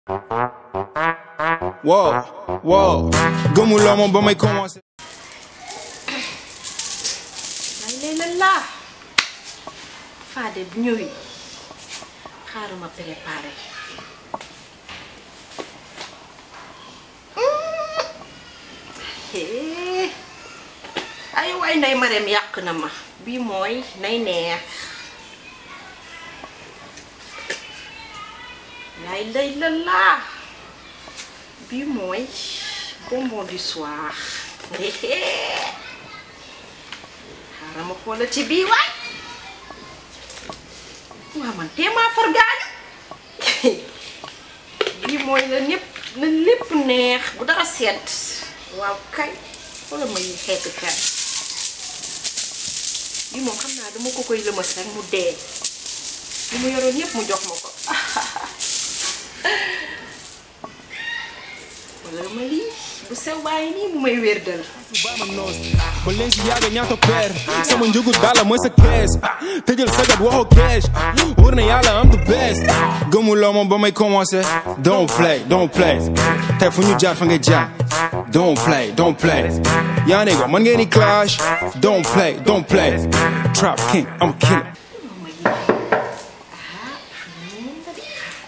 wow wow gëmuloo ma ba may commencé. lay lay la laa Fadé bu ñëwee xaaral ma préparé hee ay waay nday mareem yàq na ma bii mooy nay neex lay lay la laa bii mooy bonbon du soir xaaral ma xoolal ci bii waay waaw man téemaa far gaañu bii mooy la ñépp na lépp neex bu dara sedd waaw kay wala ma yi xeetu kay bii moom xam naa dama ko koy lëmas rek mu dee li mu yoroon ñépp mu jox ma ko wala ma lii bu sew bàyyi nii mu may wér dal ba leen si yàgg ñaata peer sama njëgu dala mooy sa kees tëjal sagat waxoo kees wóor na yàlla am the best gëmuloo ma ba may commencé don't play don't play tey fu ñu jaar fa nga jaar don't play don't play yaa ne ko man ngeen di clash don't play don't play trap king I'm a killer ma lii ah nii moom la di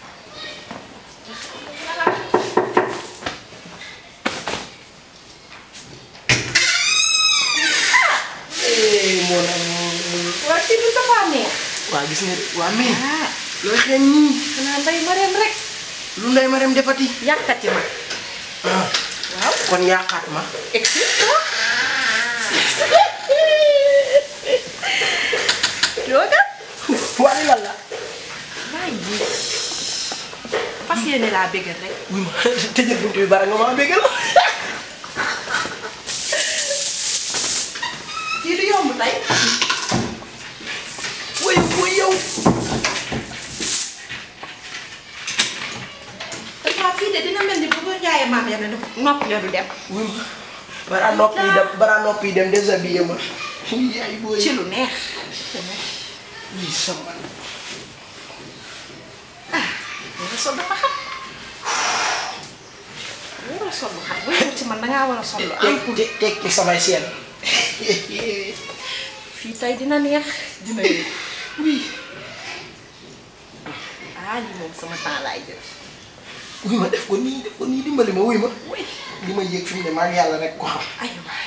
moo nag waa ci bi dafa neex waa gis nga de waa mais ah looy xeeñ nii xanaa nday mareem rek lu nday ma dem defati yàkkati ma ah waaw kon yàqaat ma excuse-moi yooga waaye lan la maa ngi fas yéene laa bégal rek wuy ma tëjal buntu bi bara nga maa bégal kii du yomb tey way way yow dafa fii de dina mel ni bu ko jaayee maam ya ne nopp ya du dem wuy ma bara nopp yi dem bara nopp yi dem déshabillé ma yaay booy ci lu neex wuy sama nga sol dafa xam war a sol lu xam bu ñëw ci man dangaa war a sol lu am teg teg teg ci samay seen fii tey dina neex dina yëg wuy ah lii moom sama temps laay jël wuy ma def ko nii def ko nii dimbali ma wuy ma oui li ma yëg fi mu ne maa ngi yàlla rek ko xam ay waay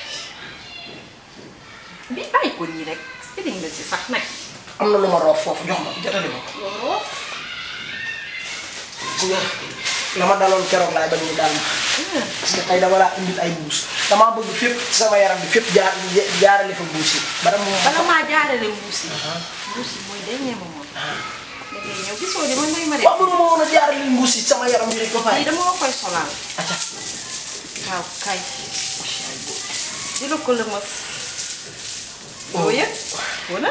bi bàyyi ko nii rek sëriñ la ci sax nag am na lu ma roof foofu jox ma jotali ma ko looloo gis nga la ma daloon keroog laay bañ ñu daal ma parce que tey dama laa indil ay mbuus damaa bëgg fépp ci sama yaram bi fépp jaar jaarale fa mbuus yi ba dama bala maa jaarale mbuus yi mbuus yi mooy dernier moment da ngay ñëw gisoo ni man may ma waaw mënu ma woon a jaarale mbuus yi sama yaram bi rek ba pare lii dama la koy solal acca waaw kay dina ko lëmas doo yëg wala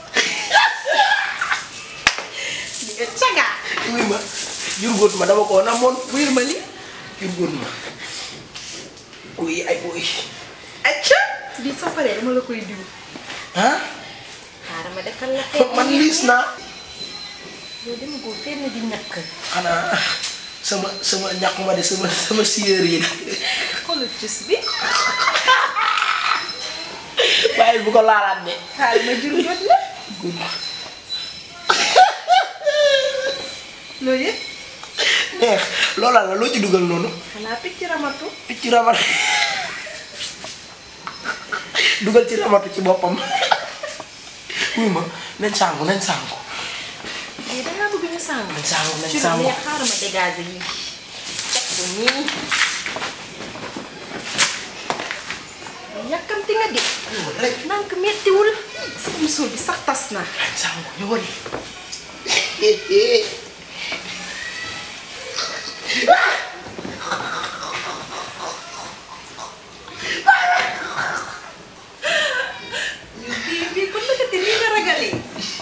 di nga cagaa wuy ma jurgóot ma dama ko namoon wér ma li jurgóot ma wuy ay wuy acca lii soo paree dama la koy diw ah xaaral ma defal la fekk man liis naa yow dama ko fenn di ñàkk xanaa sama sama ñàkk ma de sama sama siyeer yi xoolal cës bi waaye bu ko laalaat de xaaral ma jur jot la gudd loo yëg neex loola la loo ci dugal noonu xanaa picc ramatu ci ramat dugal ci ramatu ci boppam wuy ma nañ sàngu nañ sàngu lii dangaa bëgg ñu sàng nañ sàngu nañ ci lu sàngu neex xaaral ma dégager yi teg ko nii yàkkamti nga de rek nank mettiwul sama musóor bi sax tas na nañ sàngu ñëwal bii bii kon naka te nii nga ragalee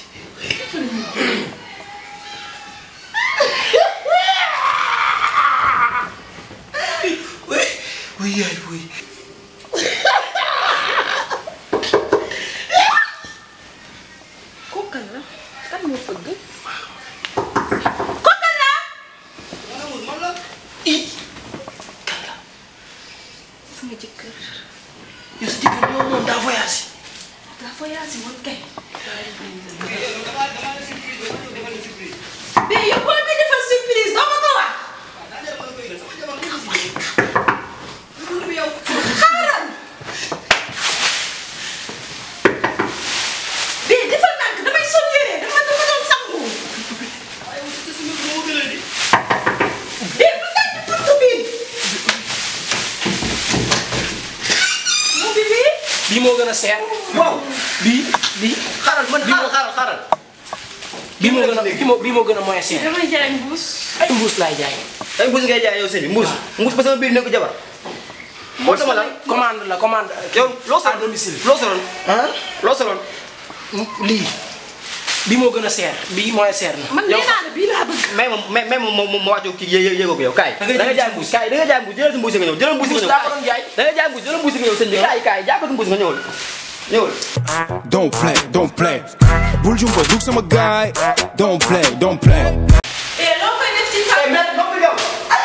wuy wuy yaay wuy kookal la kan moo fëgg man la yow sa jëkkër yow moom daa voyage. daa voyage woon kay. mais yow boo koy defal surprise doo ma ko wax. xaaral. bii defal nànk damay sol yére dama dama doon sangu. bii bu tànn buntu bii. mu bi bii. bii moo gën a seer. waaw bii bii. xaaral man bii moo xaaral xaaral xaaral. bii moo gën a bii moo bii moo gën a moyen seer. damay jaay mbuus. ay mbuus laay jaay. ay mbuus ngay jaay yow sëñ bi mbuus. mbuus ba sama biir nekk jabar. moo sama la commande la commande. yow loo à soloon domicile. loo soloon ah loo soloon. lii bii moo gën a seer bii moyen seer na. man nee naa la bii laa bëgg. mais moom mais mais moom moom moo wàccu kii yé yé yéegoo ko yow kaay. Da ngay da nga jël jaay mbuus kaay da nga jaay mbuus jëlal si mbuus nga ñëw jëlal mbuus nga mbuus ñëw laa ko doon jaay. da nga jaay mbuus jëlal mbuus nga ñëw sëñ bi kaay kaay jàppatu mbuus nga ñëwal ñëwal. Don't play, don't play. Bul jumpa dug sama gaay. Don't play, don't play. eh loo koy def ci sa. mais noppi yow.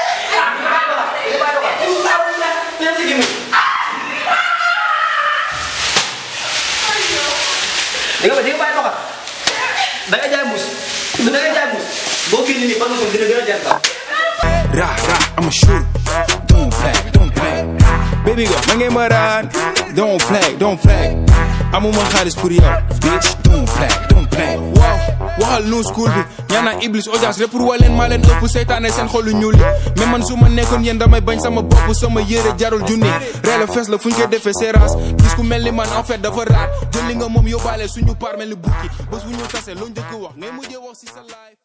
di nga di nga bàyyi doxal da nga jaay mbuus da nga jaay mbuus boo génnee nii fan nga dina gën a jar kaw. Ra, ra, I'm a shooter. Don't play, don't play. Baby girl, man ngay ma raan. Don't play, don't play. Amuma xaalis pour yow. Bitch, don't play, don't play. Wow, waxal nu school bi. ñaanaa Iblis audience rek pour waleen maa leen ëpp seytaane seen xolu ñuul yi. mais man su ma nekkoon yéen damay bañ sama bopp sama yére jarul junni. reele fees la fu ñu koy defee séerans. gis ku mel ni man en fait dafa raar. jël li nga moom yóbbaale suñu paar mel ni bukki. bés bu ñu tasee loo njëkk wax ngay mujjee wax si sa life.